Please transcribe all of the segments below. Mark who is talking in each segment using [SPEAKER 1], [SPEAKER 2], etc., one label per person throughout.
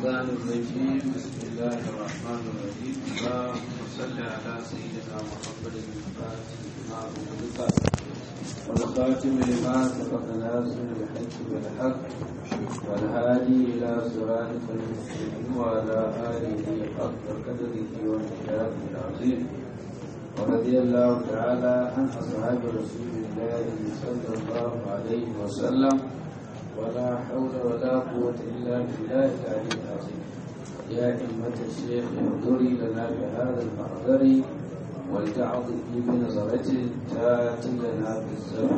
[SPEAKER 1] الشيطان الرجيم بسم الله الرحمن الرحيم اللهم صل على سيدنا محمد الفاتح لما أغلق والخاتم لما سبق ناصر الحق بالحق والهادي إلى صراطك المستقيم وعلى آله حق قدره ومقداره العظيم ورضي الله تعالى عن أصحاب رسول الله صلى الله عليه وسلم ولا حول ولا قوة إلا بالله العلي العظيم يا أمة الشيخ انظري لنا بهذا المحضر ولتعظ في بنظرة تاتي لنا بالزمن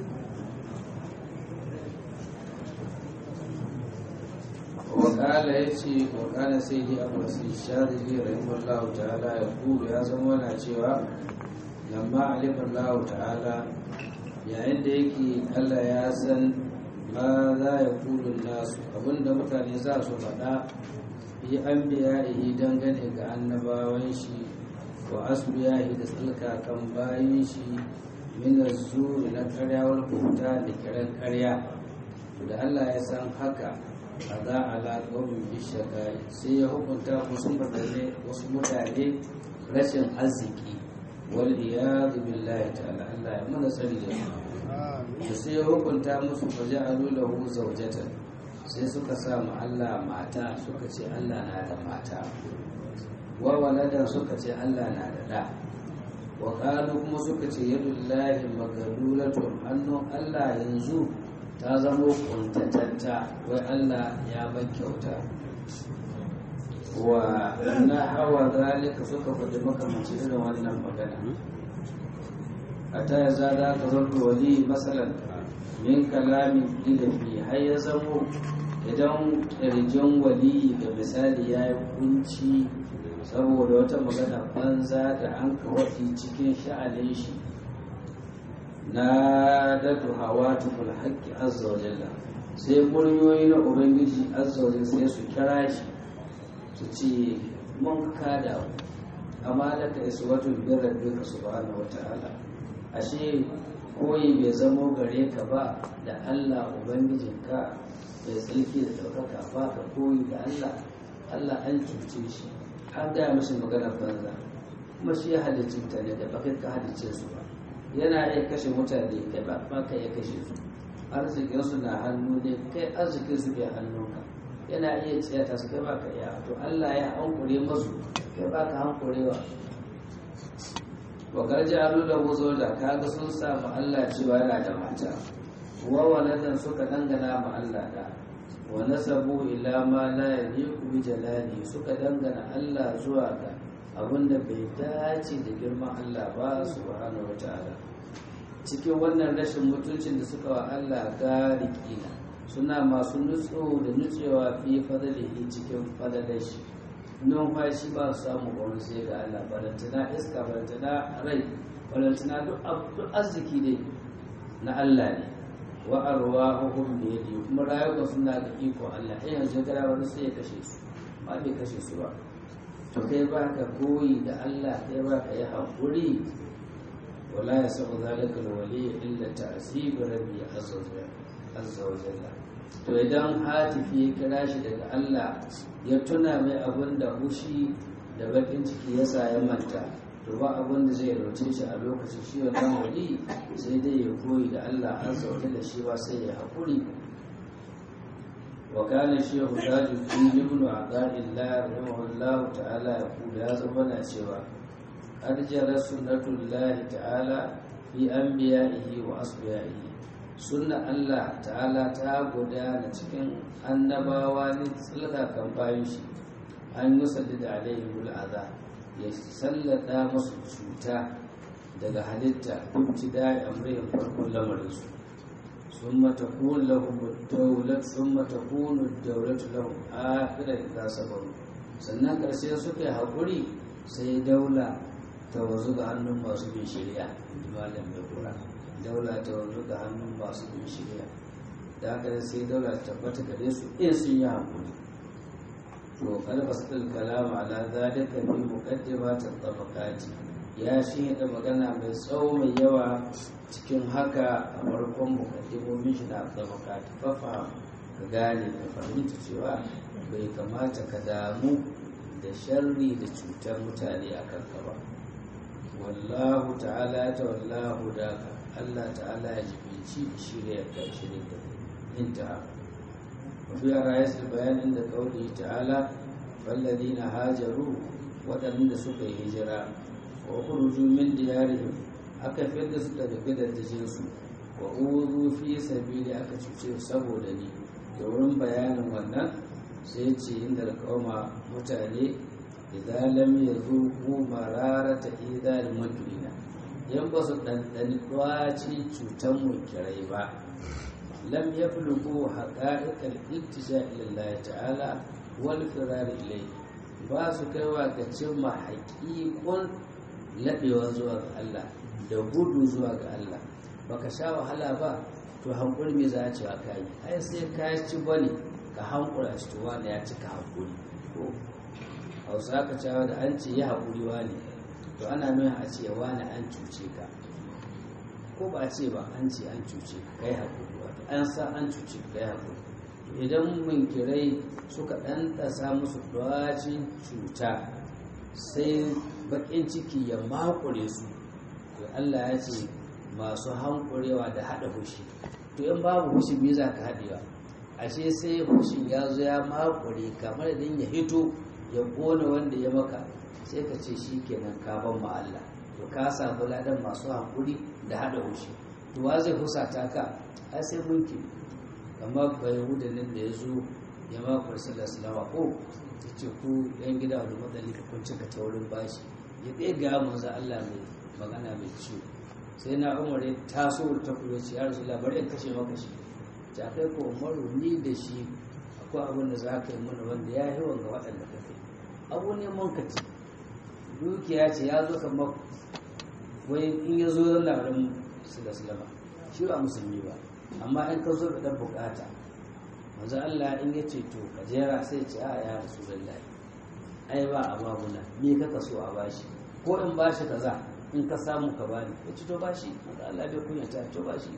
[SPEAKER 1] وقال يتي وقال سيدي أبو سيد الشاذلي رحمه الله تعالى يقول يا زمانا cewa لما علم الله تعالى yayin da yake Allah ya san ma za ya kulun nasu abinda mutane za su faɗa yi an biya ihi dangane ga annabawan shi wa asbiya da tsalkakan bayan shi minar zuri na karyawar kuta da kiran karya da Allah ya san haka a za a laƙomin bishaka sai ya hukunta wasu mutane wasu mutane rashin arziki wal iyadu billahi ta'ala Allah ya mana tsari da su da sai ya hukunta musu fa ja'alu lahu zawjatan sai suka sa mu Allah mata suka ce Allah na da mata wa waladan suka ce Allah na da da wa qalu kuma suka ce yadullahi magalulatu hannun Allah yanzu ta zamo kuntatatta wai Allah ya ban kyauta wa na hawa zalika suka faɗi makamanci irin wannan magana a ta ya zada ka zarta wali matsalan min kalamin ilafi har ya zamo idan ƙirjin wali ga misali ya yi kunci saboda wata magana banza da an kawai cikin sha'anin shi na dadu hawa tukul haƙƙi azza wa jalla sai muryoyi na ubangiji azza wa sai su kira shi su ce mun kada amma da ka isa watan birar duka subhanahu wa ta'ala ashe koyi bai zamo gare ka ba da Allah ubangijinka bai tsarki da ɗaukaka ba ka koyi da Allah Allah an cuce shi an gaya mashi maganar banza kuma shi ya halicci mutane da baka ka halicce su ba yana iya kashe mutane kai ba ba ka iya kashe su arzikin su na hannu ne kai arzikin su bai hannunka yana iya tsiyata su kai ba ka iya to Allah ya hankure masu kai ba ka hankurewa wa garji alu da wuzo da kaga sun samu Allah cewa yana da mata wa waladan suka dangana ma Allah da wa nasabu ila ma la yaliqu bi jalali suka dangana Allah zuwa ga abinda bai dace da girman Allah ba subhanahu wataala cikin wannan rashin mutuncin da suka wa Allah garikina suna masu nutso da nutsewa fi fadalihi cikin fadalashi numfashi ba su samu wani sai ga Allah balantana iska balantana rai balantana duk arziki ne na Allah ne wa arwa hukum da yadi kuma rayuka suna da iko Allah in yanzu gara wani sai ya kashe su ba bai kashe su ba to kai ba ka koyi da Allah kai ba ka yi haƙuri wala ya sa'u zalika alwali illa ta'sib rabbi azza wa jalla to idan hatifi ya kira shi daga Allah ya tuna mai abin da hushi da bakin ciki ya sa ya manta to ba abin da zai rauce shi a lokacin shi wa dan wali sai dai ya koyi da Allah an sauke da shi ba sai ya haƙuri wa kana shehu tajuddin ibn aqaillah rahimahullahu ta'ala ya kula ya zama na cewa arjara sunnatullahi ta'ala fi anbiya'ihi wa asbiya'ihi sunna Allah ta'ala ta gudana cikin annabawa ne tsalka kan bayan shi an yi sallada alaihi mul'aza ya sallata masu cuta daga halitta kunci da amrin farkon lamarinsu sun mata kun lahum daulat sun mata kunu daulat lahum akhira idza sabaru sannan karshe suka yi hakuri sai daula ta wazu ga hannun masu bin shari'a malam da kura daula ta wanzu ga hannun masu bin shirya da haka sai daula ta tabbata gare su in sun yi hankuli to kalbastul kalama ala zalika bi muqaddimat at-tabaqati ya shi da magana mai tsawo mai yawa cikin haka a farkon mukaddimomin shi na tabaqati fa ka gane ka fahimta cewa bai kamata ka damu da sharri da cutar mutane a kanka ba wallahu ta'ala ta wallahu daka Allah ta'ala ya jibinci shirya ka shirin da inta wafi a rayasar bayanin da kauli ta'ala fallazi na hajaru waɗanda suka yi hijira wa kuruju min diyarihim aka fidda su daga gidajensu wa uzu fi sabili aka cuce saboda ni da wurin bayanin wannan sai ce inda alƙawma mutane idan lam yazuqu mararata idal mujrina yan ba su ɗanɗani ɗwaci cutar munkirai ba lam yafluqu haqa'iqal iltija ila Allah ta'ala wal firar ilai ba su kaiwa ga cimma haƙiƙun laɓewa zuwa ga Allah da gudu zuwa ga Allah baka sha wahala ba to hankuri me za a cewa ka yi ai sai ka ci bane ka hankura shi to wani ya cika hankuri ko hausa ka cewa da an ce ya haƙuri wani to ana nuna a ce wani an cuce ka ko ba a ce ba an ce an cuce ka kai haƙuri wato an sa an cuce ka kai haƙuri idan munkirai suka ɗan ɗasa musu ɗwacin cuta sai baƙin ciki ya makure su to Allah ya ce masu hankurewa da haɗa hushi to in babu hushi biyu za ka haɗewa ashe sai hushin ya zo ya makure kamar idan ya hito ya ƙone wanda ya maka sai ka ce shi kenan ka ban ma Allah to ka samu ladan masu hankuri da haɗa hushi to wa zai husata ka ai sai mulki kamar bai nan da ya zo ya makure sallallahu alaihi ko ya ce ku yan gida wani matsali ka kun cika ta wurin bashi ya ɗaya ga manzo Allah mai magana mai ciwo sai na umar ya taso ta kuma ce ya rasu labarai kashe maka shi ta kai ko umaru ni da shi akwai abin da za ka yi mana wanda ya yi wanga waɗanda ka kai abu ne mun ka ci dukiya ce ya zo kamar wai in ya zo zan labarin su da sulama shi ba musulmi ba amma in ka zo da ɗan bukata manzo Allah in ya ce to ka jera sai ce a ya rasu lallai ai ba a babuna ni kaka so a bashi ko in bashi kaza in ka samu ka bani ya ci to bashi manzo Allah bai kunya ta to bashi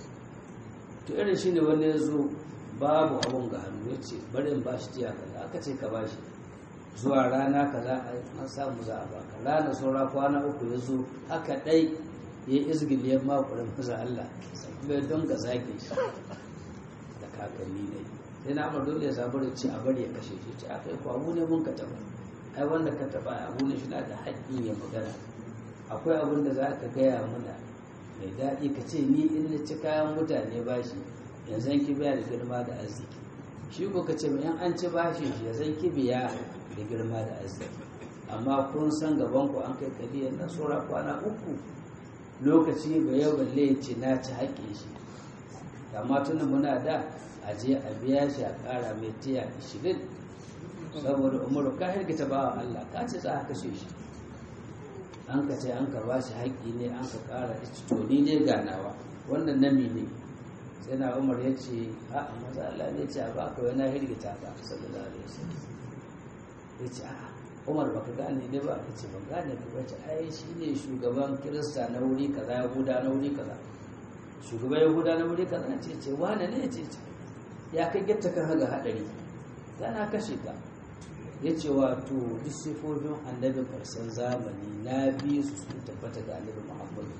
[SPEAKER 1] to irin shi ne wani ya zo babu abun ga hannu ya ce bari in bashi tiya kaza aka ce ka bashi zuwa rana kaza an samu za a baka rana saura kwana uku ya zo haka dai ya yi izgiliyar makurin maza Allah bai don ga zage shi da kakanni ne sai na amur dole ya samu da ce a bari ya kashe shi ce a kai ko abu ne mun ka taba ai wanda ka taba abu ne shi na da haƙƙin ya magana akwai abin da za ka gaya mana mai daɗi ka ce ni in na ci kayan mutane ba shi yanzu ki biya da girma da arziki shi ko ka ce in an ci bashi shi yanzu ki biya da girma da arziki amma kun san gaban ku an kai kadiyar na saura kwana uku lokaci ba yau balle ya ce na ci haƙƙin shi amma tunda muna da a je a biya shi a ƙara mai tiya ishirin saboda umaru ka hirgita ba Allah ka ce za a kashe shi an ka ce an ka ba shi haƙƙi ne an ka ƙara to ni dai ganawa wannan nami ne sai na umar ya ce a maza Allah ne ce a ba ka wani hirgita ka sallallahu alaihi wasallam ya ce a umar ba ka gane ne ba ya ce ban gane ka ba ce ai shi ne shugaban kirista na wuri kaza yahuda na wuri kaza shugaban yahuda na wuri kaza ce ce wane ne ce ce ya kai gitta kan haga hadari tana kashe ka ya ce wato duk sifofin annabin karshen zamani na biyu su sun tabbata ga annabi muhammadu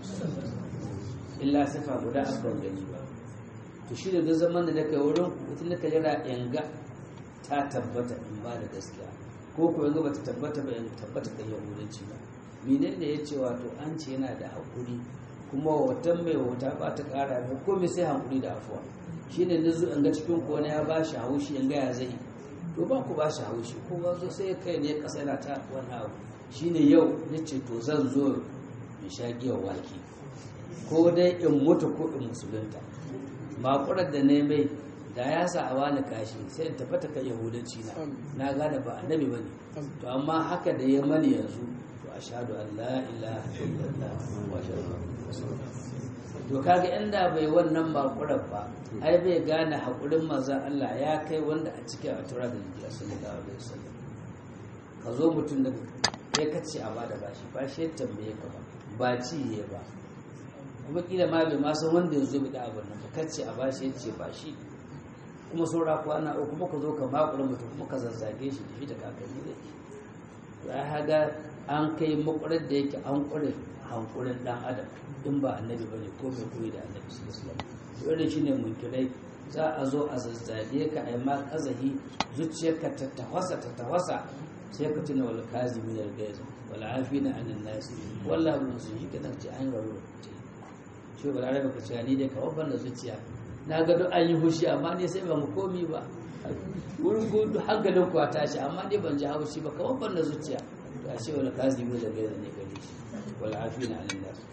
[SPEAKER 1] illa sifa guda a ban gani ba to shi da zaman da kai wurin mutum da kalira yanga ta tabbata in ba da gaskiya ko ko yanga bata tabbata ba yanga tabbata kan yahudanci ba menene ya ce wato an ce yana da hakuri kuma watan mai wuta ba ta kara mai komai sai hakuri da afuwa shine nazo in ga cikin ko ya ba shi haushi yanga ya zai to ba ku ba shi haushi ko ba zo sai kai ne kasa yana ta wani abu shine yau yace to zan zo in sha giyar waki ko dai in mutu ko in musulunta makurar da ne mai da ya sa a wani kashi sai in tafata kan yahudanci na na gane ba annabi ba ne to amma haka da ya mani yanzu to ashhadu an la ilaha illallah wa ashhadu to kaga inda bai wannan makurar ba ai bai gane haƙurin manzon Allah ya kai wanda a cikin a tura da jiya sallallahu alaihi wasallam ka zo mutum da ya kace a bada bashi ba shi ya tambaye ka ba ba ci ya ba kuma kila ma bai ma san wanda ya zo bi da abin nan ba kace a bashi ya ce ba shi kuma saura kwana uku kuma ka zo ka makura mutum kuma ka zazzage shi da shi da kakanni da shi ya haga an kai makwarar da yake an kure hankurin dan adam in ba annabi bane ko mai koyi da annabi sallallahu alaihi wasallam shine munkirai za a zo a zazzage ka ai ma kazahi zuciyarka ta tawasa ta tawasa sai ka tuna wal kazimin al gaiz wal afina anin nas wallahi mun su yi kadan ce an garo shi ba arabe ka ce ni dai ka wabban da zuciya na ga duk an yi hushi amma ne sai ba mu komi ba wurin gudu hankalin ku a tashi amma ne ban ji haushi ba ka wabban da zuciya ga shi wal kazimin al gaiz ne gare shi wal afina anin nas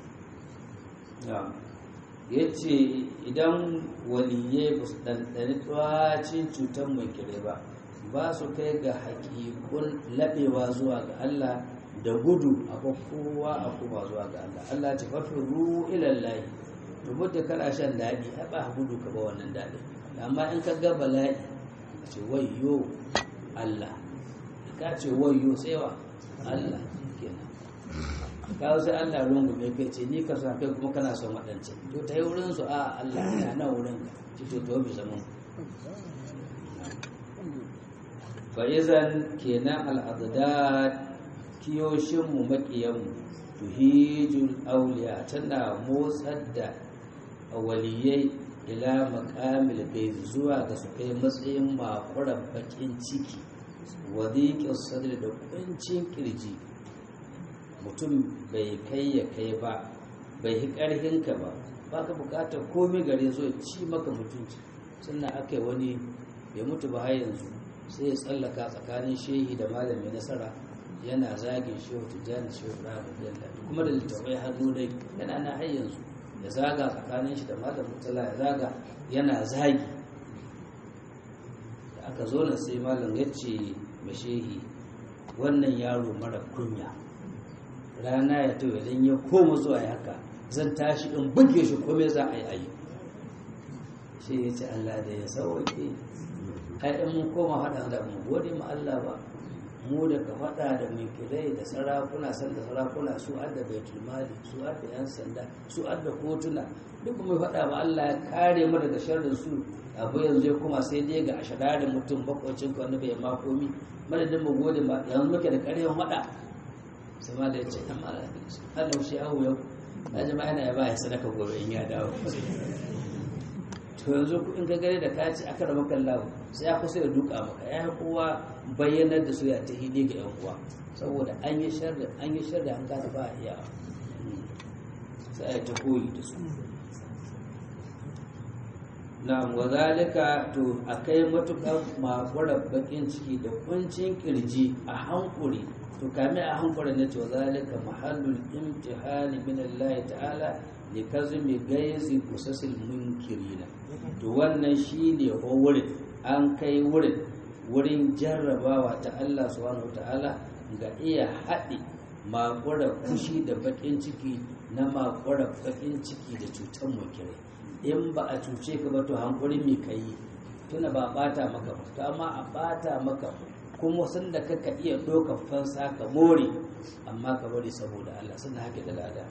[SPEAKER 1] ya ce idan waliyai ba su ɗanɗani tsawacin cutar mai kire ba ba su kai ga haƙiƙun laɓewa zuwa ga Allah da gudu a kowa a kuma zuwa ga Allah Allah ce fafi ru ilallahi rubu da kana shan daɗi a ba gudu ka ba wannan daɗi amma in ka ga bala'i ka ce wayyo Allah ka ce wayyo sai wa Allah kenan kawo sai Allah rungume kai ce ni ka sa kai kuma kana son waɗancan to ta yi wurin su a Allah ina nan wurin ka ci to to bi zaman fa izan kenan al'adad kiyoshin mu makiyan mu tuhijul awliya tana motsar da waliyai ila maqamil bayt zuwa ga su kai matsayin makuran bakin ciki wadiqis sadri da kuncin kirji mutum bai kai ya kai ba bai yi ƙarhinka ba ba ka bukatar komai gare zo ci maka mutunci sannan aka yi wani bai mutu ba har yanzu sai ya tsallaka tsakanin shehi da malami nasara yana zagin shehu tijjani shehu ibrahim radiyallahu kuma da littafai hannu dai yana na har yanzu ya zaga tsakanin shi da malam mutala ya zaga yana zagi da aka zo na sai malam ya ce mashehi wannan yaro mara kunya rana ya to idan ya koma zuwa haka zan tashi in buge shi kome za a yi ayi shi ya ce Allah da ya sauke ai in mun koma haɗa da mu gode ma Allah ba mu da ka faɗa da mai kirai da sarakuna san da sarakuna su adda baitul mali su adda yan sanda su adda kotuna duk mai faɗa ma Allah ya kare mu daga sharrin su abu yanzu ya kuma sai dai ga ashadarin mutum bakwacin wanda bai ma komi madadin mu gode ma yanzu muke da ƙarfin faɗa sai ma da ya ce ɗan mara an laushe ahu yau na jama'a yana ya ba ya sadaka gobe in ya dawo to yanzu in ka gare da ka ci aka rama kallahu sai ya kusa ya duka maka ya kowa bayyanar da su ya ta hidi ga yan uwa saboda an yi sharri an yi sharri an gane ba a iya sai ya ta koyi da su na wazalika to akai matukar makwarar bakin ciki da kuncin kirji a hankuri to kame a hankali na cewa zalika mahallul imtihani min Allah ta'ala li kazmi gaizi kusasil munkirina to wannan shine wurin an kai wurin wurin jarrabawa ta Allah subhanahu ta'ala ga iya haɗe makura fushi da bakin ciki na makura bakin ciki da cutar munkirai in ba a cuce ka ba to hankuri me kai tuna ba bata maka ba to amma a bata maka kuma sun da kaka iya ɗaukar fansa ka more amma ka bari saboda Allah suna haƙe da lada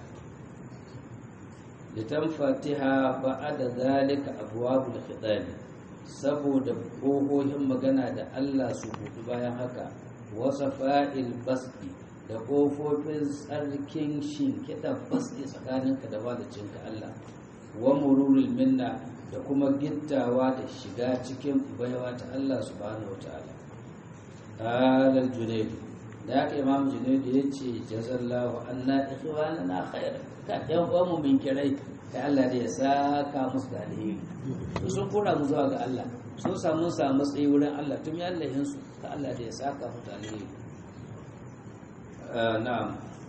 [SPEAKER 1] litan fatiha ba a da zalika abuwabul khidali saboda ƙohohin magana da Allah su buɗu bayan haka wasa fa'il basdi da ƙofofin tsarkin shinkiɗa basdi tsakaninka da wadacinka Allah wa mururul minna da kuma gittawa da shiga cikin baiwa ta Allah subhanahu wa ta'ala قال الجنيد ذاك امام جنيد yace jazallahu anna ikhwanana khair ka yan uwan mu min kirai kai Allah da ya saka musu da alheri to sun kora mu zuwa ga Allah sun samu samu tsayi wurin Allah tun ya Allah su ka Allah da ya saka mu da alheri na'am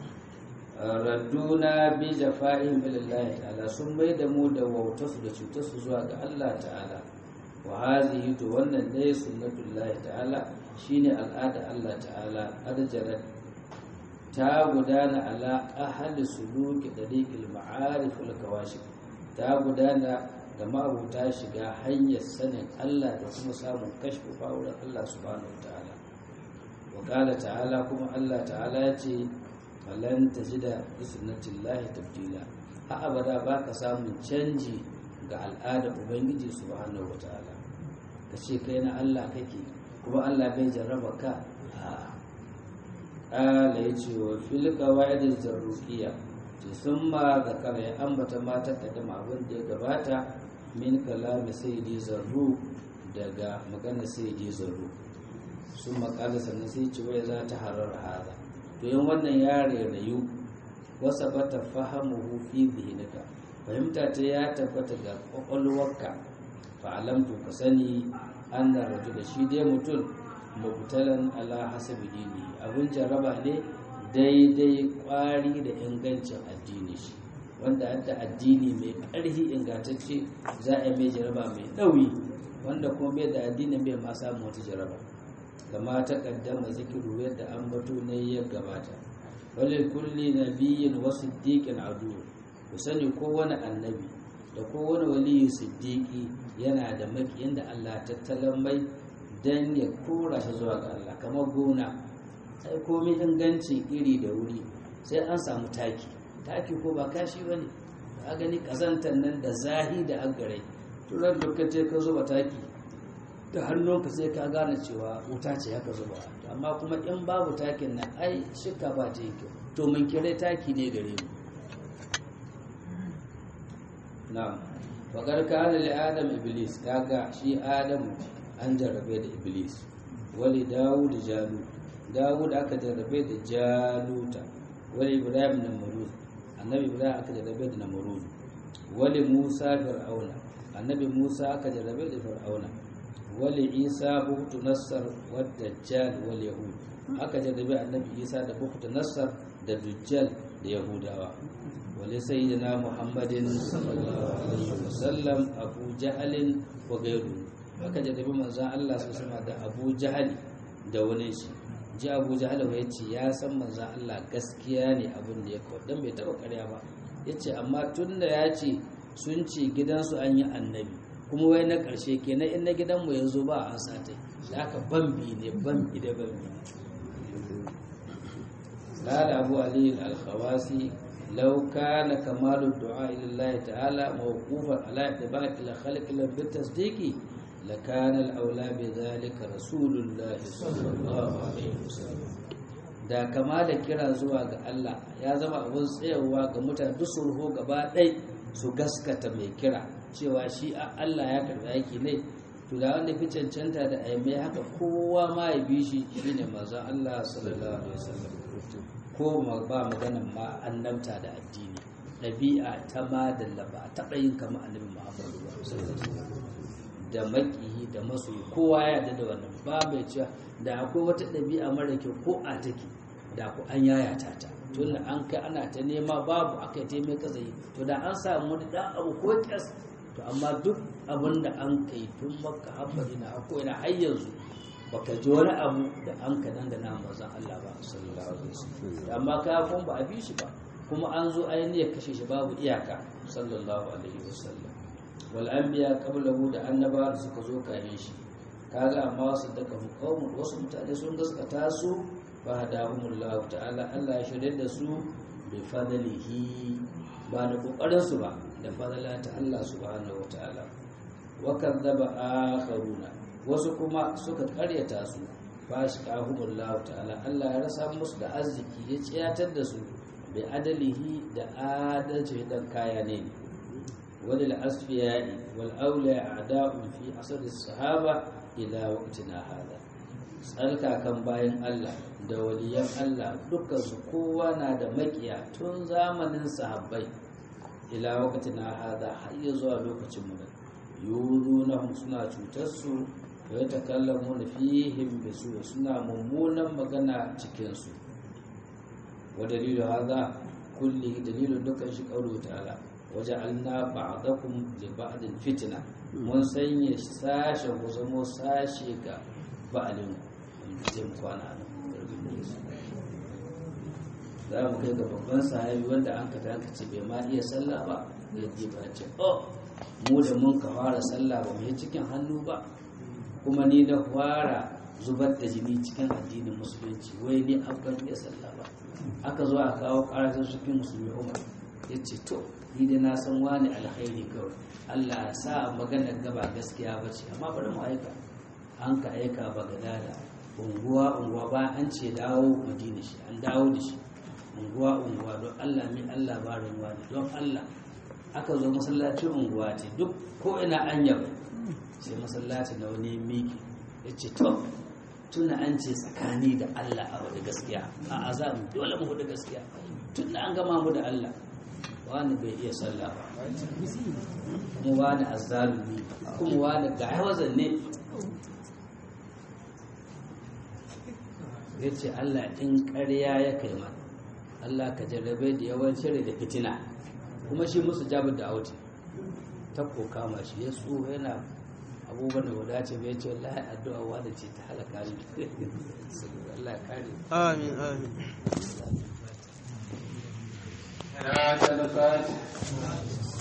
[SPEAKER 1] radduna bi jafa'in billahi ta'ala sun bai da mu da wautarsu da cutarsu zuwa ga Allah ta'ala wa hazihi to wannan ne sunnatullahi ta'ala shine al'ada Allah ta'ala arjarat ta gudana ala ahli suluki dariqil ma'arif wal kawashif ta gudana ga ma'abuta shiga hanyar sanin Allah da kuma samun kashfu wurin Allah subhanahu ta'ala wa qala ta'ala kuma Allah ta'ala ya ce falan tajida bi sunnatillahi tabdila a abada baka samun canji ga al'ada ubangiji subhanahu wa ta'ala ka ce kai na Allah kake kuma Allah bai jarraba ka ƙala ya ce wa fil qawaid zarruqiyya ce sun ma zakara ya ambata mata kaddama abin da ya gabata min kalami sayyidi zarru daga magana sayyidi zarru sun makala sannan sai ce wai za ta harar hada to yin wannan ya rayu wasa bata fahamuhu fi zihinika fahimta ta ya tabbata ga kwakwalwarka fa'alamtu ka sani an da raju da shi dai mutum mubtalan ala hasabi dini abin jarraba ne daidai kwari da ingancin addini shi wanda hadda addini mai ƙarfi ingantacce za a yi mai jarraba mai ɗauyi wanda kuma bai da addinin bai ma samu wata jarraba kama ta kaddama zikiru yadda an bato ne ya gabata wale kulli nabiyyin wa siddiqin adu ku sani kowane annabi da kowane waliyu siddiqi yana da makiyin da Allah tattalan mai dan ya kora shi zuwa ga Allah kamar gona sai komai ingancin iri da wuri sai an samu taki taki ko ba kashi bane ka gani kazantar nan da zahi da agare to ran lokacin ka zuba taki da hannunka sai ka gane cewa wuta ce haka zuba amma kuma in babu takin nan ai shika ba ta yi kyau to mun kire taki ne gare mu na faƙar kana li adam iblis kaga shi adam an jarrabe da iblis wali dawud jalu dawud aka jarrabe da jaluta wali ibrahim na maruz annabi ibrahim aka jarrabe da namrud wali musa fir'auna annabi musa aka jarrabe da fir'auna wali isa buktu nassar wadda jal wal yahud aka jarrabe annabi isa da buktu nassar da dujjal da yahudawa wali sayyidina muhammadin sallallahu alaihi wasallam abu jahalin wa gairu aka jarrabe manzon Allah su sama da abu jahali da wani shi ji abu jahali ya ce ya san manzon Allah gaskiya ne abin da ya kawo dan bai taba karya ba yace amma tunda ya ce sun ce gidansu an yi annabi kuma wai na ƙarshe kenan in na gidanmu ya zo ba an satai da aka bambi ne bambi da bambi lada abu aliyu al-khawasi law kana kamalu du'a ila Allah ta'ala mawqufan ala ittiba'i ila khalq ila bi tasdiqi la kana al-awla bi dhalika rasulullah sallallahu alaihi wasallam da kama da kira zuwa ga Allah ya zama abun tsayawa ga mutane duk sulhu gaba ɗai su gaskata mai kira cewa shi a Allah ya karɓi aiki ne to da wanda fi cancanta da aimai haka kowa ma ya bi shi shine manzon Allah sallallahu alaihi wasallam ko ba maganan ma annabta da addini ɗabi'a ta madalla ba taɓa yin kama annabi Muhammadu sallallahu alaihi wasallam da makiyi da masoyi kowa ya yarda da wannan ba mai cewa da akwai wata ɗabi'a mara kyau ko a take da ku an yayata ta tun an kai ana ta nema babu aka yi taimai kazai to da an samu wani ɗan abu ko kyas to amma duk abin da an kai tun maka haɓari na hako yana har yanzu baka ji wani abu da an ka dangana mazan Allah ba sallallahu alaihi wasallam amma kafin ba a bi shi ba kuma an zo ainihin kashe shi babu iyaka sallallahu alaihi wasallam wal anbiya qablahu da annaba da suka zo kayan shi kaga amma wasu daga qaumun wasu mutane sun gaskata su fa hadahumullahu ta'ala Allah ya shirye da su bi fadlihi ba da kokarin su ba da fadala ta Allah subhanahu wa ta'ala wa kadzaba akharuna wasu kuma suka karyata su fa shaqahumullahu ta'ala Allah ya rasa musu da arziki ya tsiyatar da su bi adalihi da adalci dan kaya ne وللأصفياء والأولياء أعداء في عصر الصحابة إلى وقتنا هذا tsarka kan bayan Allah da waliyan Allah dukkan su kowa na da makiya tun zamanin sahabbai ila waqtina hada har ya zuwa lokacin mu yurunahum suna cutar su wa yatakallamuna fihim bisu suna mummunan magana cikin su wa dalilu hada kulli dalilu dukkan shi qaulu ta'ala waja'alna ba'dakum li ba'din fitna mun sanya sashe ku zamo sashe ga ba'alin zai mu kwana nan za mu kai ga babban sahabi wanda an ka tanka ce bai ma iya sallah ba ya ji ba ce oh mu da mun ka fara sallah ba mu yi cikin hannu ba kuma ni da fara zubar da jini cikin addinin musulunci wai ni an ban iya sallah ba aka zo a kawo karatun cikin musulmi umar ya ce to ni dai na san wani alkhairi kawai Allah ya sa maganar gaba gaskiya ba ce amma bari mu aika an ka aika bagadada unguwa unguwa ba an ce dawo madina shi an dawo da shi unguwa unguwa don Allah mai Allah ba ruwa ne don Allah aka zo masallacin unguwa ce duk ko ina an yaba sai masallaci na wani miki ya ce to tuna an ce tsakani da Allah a wadda gaskiya a azam dole mu hudu gaskiya tun da an gama mu da Allah wani bai iya sallah ba kuma wani azzalumi kuma wani ga hawazan ne ya ce Allah in ƙarya ya kai mana Allah ka jarrabe da yawancin da fitina kuma shi musu jabar da auti ta koka ma shi ya so yana abubuwan da wadace bai ce wallahi addu'a wanda ce ta halaka ni Allah kare
[SPEAKER 2] amin amin
[SPEAKER 1] ya talafat